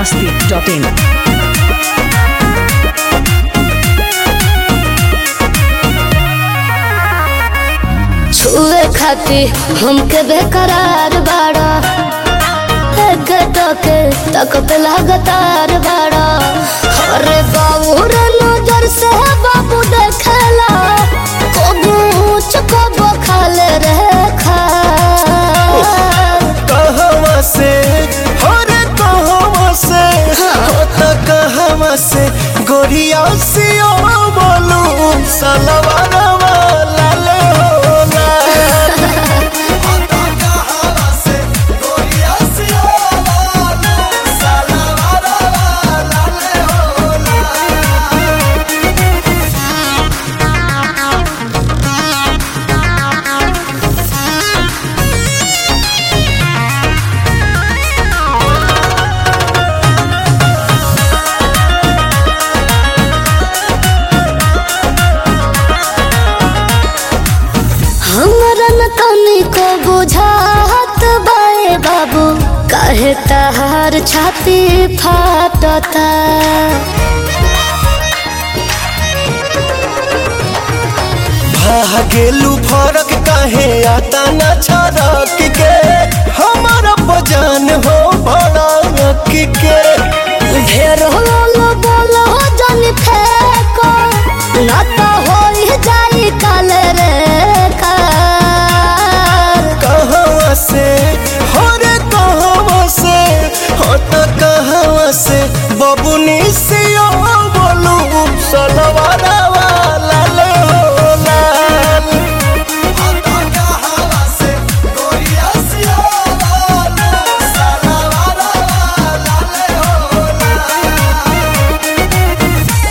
masti.in. छुए खाती हमके बेकरार बाड़ा एक टके तक पे लगातार बाड़ा अरे बाबू रे नजर से बाबू देखेला कबू ऊंच कबू खाले रे खा कहवा से हो रे कहवा से हो त कहवा से गोरिया सियो बोलू सलवारा वाला ले हो लाल। हो त कहवा से गोरिया सियो बोलू सलवारा वाला ले हो लाल। हमरा न तनिको बुझात बाए बाबू काहे तहार छाती फाटता भागेलू फरक काहे आता न छरक के हमारा बजान हो भड़क के ढेर होलो बोलो जन फेको न तो हो जाई काल रे कार कहवा से हो रे कहवा से हो त कहवा से बबुनी से ओ बोलू सलवारा वाला ले हो लाल हो त कहवा से गोरिया से ओ बोलू सलवारा वाला ले हो लाल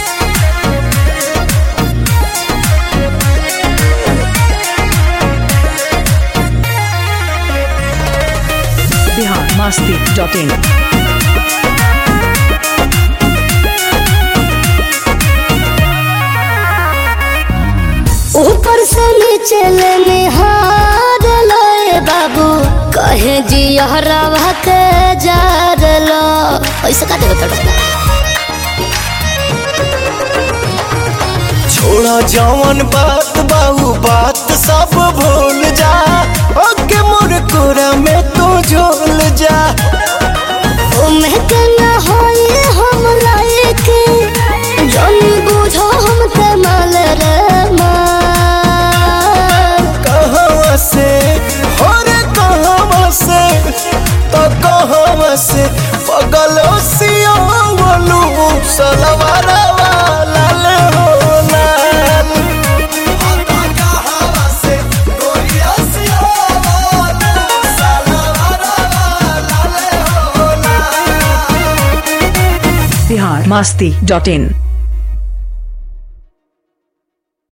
Bihar masti.in. ऊपर से नीचे ले निहार लोए बाबू कहे जी हरावा के जार लो ऐसे का देवे तड़का छोड़ा जवन बात बाहू बात सब भूल जा ओके मोर कोरा में तू झोल जा उम्र के न होई हम लायक जन बुझो हम के माल रे माल कहवा से हो रे कहवा से तो कहवा से पगलो सियो बोलू सलवारा वाला ले हो लाल हो तो कहवा से गोरिया सियो बोलू सलवारा वाला ले हो लाल Bihar masti.in.